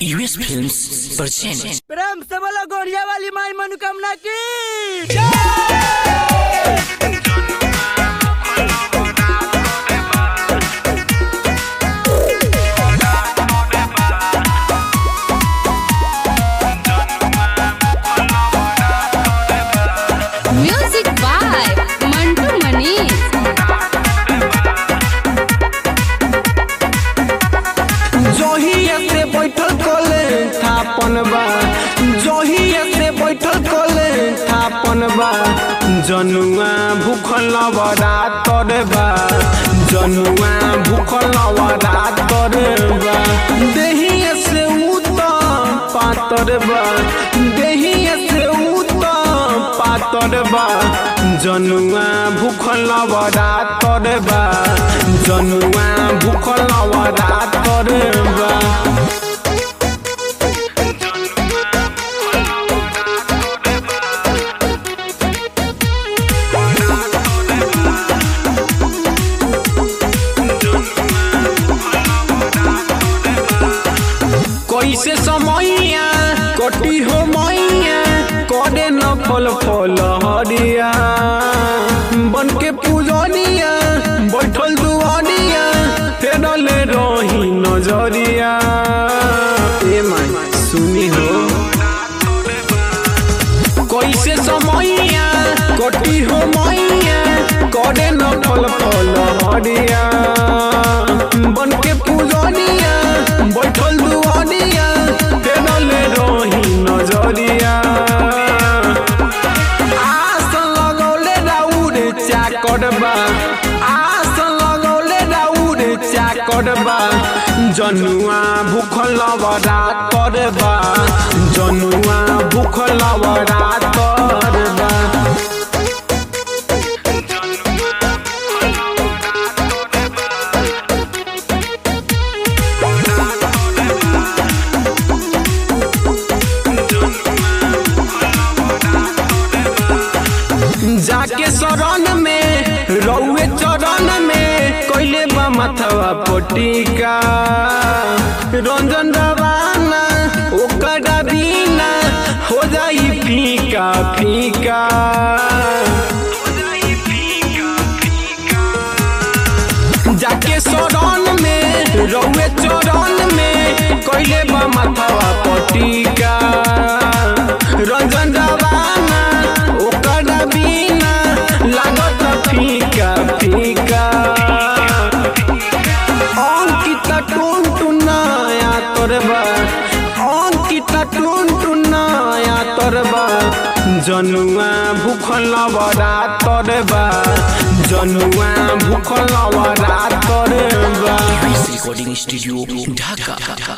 US films present प्रेम से बोलो गोरिया वाली माई मनोकामना की Music by Mantu Manish. जोहिया से बैठल कोले थापन बा जोहिया से बैठल कोले थापन बा जनुआ भूखल नवरा तोरे बा जनुआ भूखल नवरा तोरे बा देहिया से उत पातर बा देहिया से उत पातर बा जनुआ भूखल नवरा तोरे बा जनुआ भूखल नवरा तोरे बा कैसे समैया कटी हो मैया करे न फल फल हरिया बन के पूजनिया बैठल दुआनिया फेरले रही नजरिया ए माई सुनी हो कैसे समैया कटी हो मैया करे न फल फल हरिया बन के पूजनिया बैठल दुआनिया फेरले रही नजरिया आस लगौले राउर चाकरबा आस लगौले राउर चाकरबा जनुआ भूखल लवरा करबा जनुआ भूखल लवरा करबा जाके शरण में रउए चरण में कैले बा माथवा पोटिका रंजन रवाना ओकरा बिना हो जाई फीका फीका जाके शरण में रउए चरण में कैले बा माथवा पोटिका रंजन रवाना ओकरा बिना लागत फीका फीका अंकिता टून टुनाया तोरबा अंकिता टून टुनाया तोरबा जनुआ भूखल बरा तोरबा जनुआ भूखल बरा तोरबा यूएस रिकॉर्डिंग स्टूडियो ढाका